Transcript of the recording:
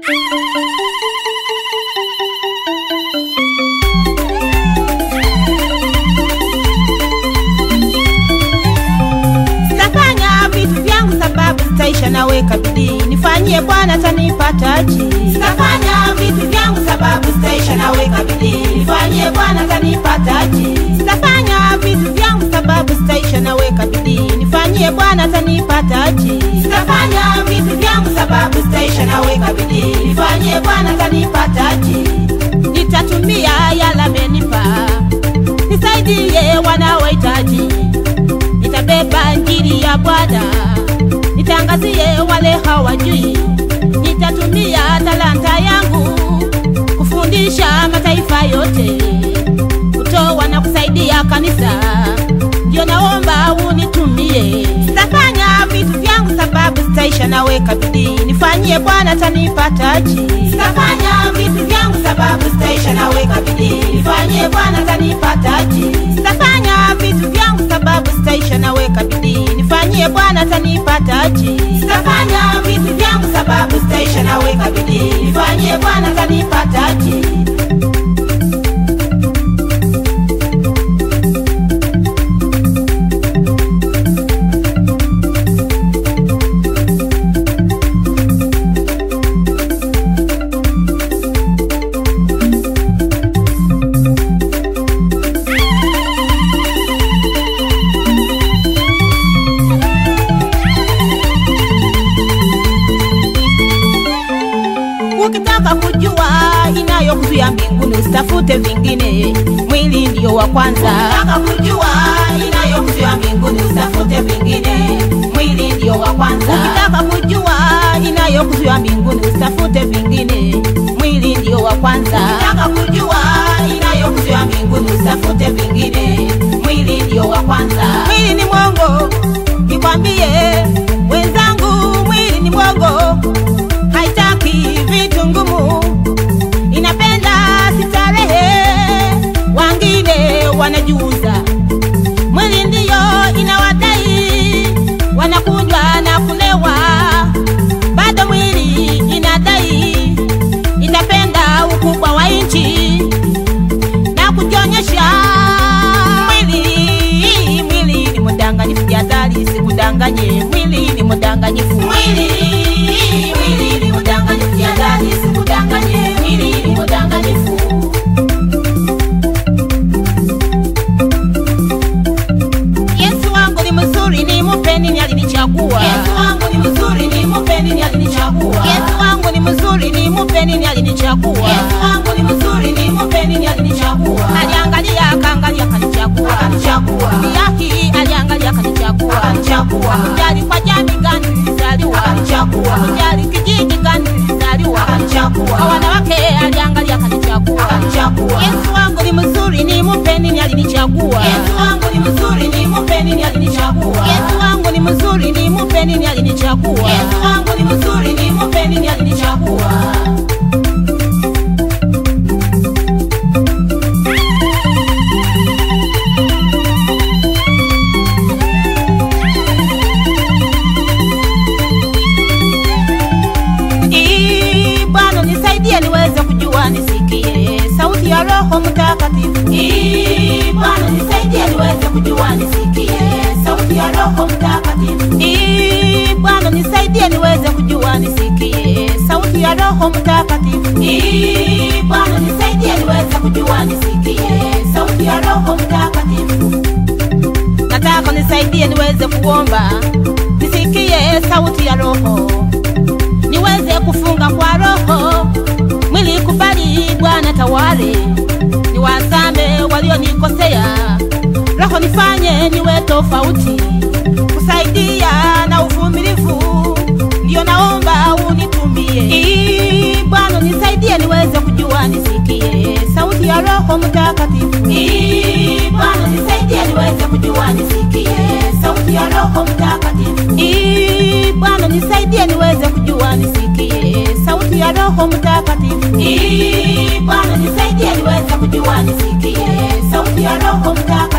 Sitafanya vitu vyangu sababu sitaisha, naweka bidii nifanyie Bwana tanipa taji. Sitafanya vitu vyangu sababu sitaisha, naweka bidii nifanyie Bwana tanipa taji. Sitafanya vitu vyangu sababu sitaisha, naweka bidii nifanyie Bwana tanipa taji. Sitafanya vitu vyangu sababu sitaisha, naweka bidii nifanyie Bwana tanipa taji. Nitatumia yale amenipa nisaidie wanaohitaji nitabeba injili ya Bwana nitangazie wale hawajui. Nitatumia talanta yangu kufundisha mataifa yote, kutoa na kusaidia kanisa. Ndio naomba unitumie. Sitafanya vitu vyangu sababu sitaisha, naweka bidii nifanyie Bwana tanipa taji. Sitafanya vitu vyangu sababu sitaisha, naweka bidii nifanyie Bwana tanipa taji. Sitafanya vitu vyangu sababu sitaisha, naweka bidii nifanyie Bwana tanipa taji. Sitafanya vitu vyangu sababu sitaisha, naweka bidii nifanyie Bwana tanipa taji. Ukitaka kujua inayokuzuia mbinguni usitafute vingine, mwili ndio wa kwanza. Ukitaka kujua inayokuzuia mbinguni usitafute vingine, mwili ndio wa kwanza. Ukitaka kujua inayokuzuia mbinguni usitafute vingine, mwili ndio wa kwanza. Ukitaka kujua inayokuzuia mbinguni usitafute vingine, mwili ndio wa kwanza. Mwili ni mwongo, nikwambie wenzangu, mwili ni mwongo haitaki vitu ngumu, inapenda starehe, wangine wanajuza. Mwili ndiyo inawadai, wanakunywa na kulewa, bado mwili inadai, inapenda ukubwa wa nchi na kujionyesha. Mwili mwili ni mdanganyifu, jadhari sikudanganye, mwili ni mdanganyifu. Mwili mwili ni mdanganyifu, jadhari sikudanganye, mwili ni mdanganyifu. Yesu wangu ni mzuri, ni mupeni alinichagua. Yesu wangu ni mzuri, ni mupeni alinichagua. Yesu wangu ni mzuri, ni mupeni alinichagua. Yesu wangu ni mzuri, ni mupeni alinichagua. Aliangalia akaangalia akanichagua. Akanichagua. Yaki aliangalia akanichagua. Akanichagua. Kujali kwa jamii gani nilizaliwa. Akanichagua. Kujali kijiji gani nilizaliwa. Akanichagua. Kwa wanawake aliangalia akanichagua. Akanichagua. Yesu wangu ni mzuri, ni mupeni alinichagua. Yesu wangu ni mzuri, ni mupeni alinichagua. Yesu wangu ni mzuri, ni mupeni alinichagua. Yesu wangu ni mzuri, ni mupeni alinichagua. Ee, Bwana nisaidie niweze kujua nisikie sauti ya Roho Mtakatifu. Ee, Bwana nisaidie niweze kujua nisikie sauti ya Roho Mtakatifu. Ee, Bwana nisaidie niweze kujua nisikie sauti ya Roho Mtakatifu. Ee, Bwana nisaidie niweze kujua nisikie sauti ya Roho Mtakatifu. Nataka nisaidie niweze kuomba nisikie sauti ya Roho niweze kufunga kwa roho, mwili kubali Bwana tawale, niwazame walionikosea, roho nifanye niwe tofauti, kusaidia na uvumilivu, ndio naomba unitumie. Ee, Bwana nisaidie niweze kujua nisikie sauti ya Roho Mtakatifu. Ee, Bwana nisaidie niweze kujua nisikie sauti ya Roho Mtakatifu. Ee, Bwana nisaidie niweze kujua nisikie sauti ya Roho Mtakatifu. Ee, Bwana nisaidie niweze kujua nisikie sauti ya Roho Mtakatifu.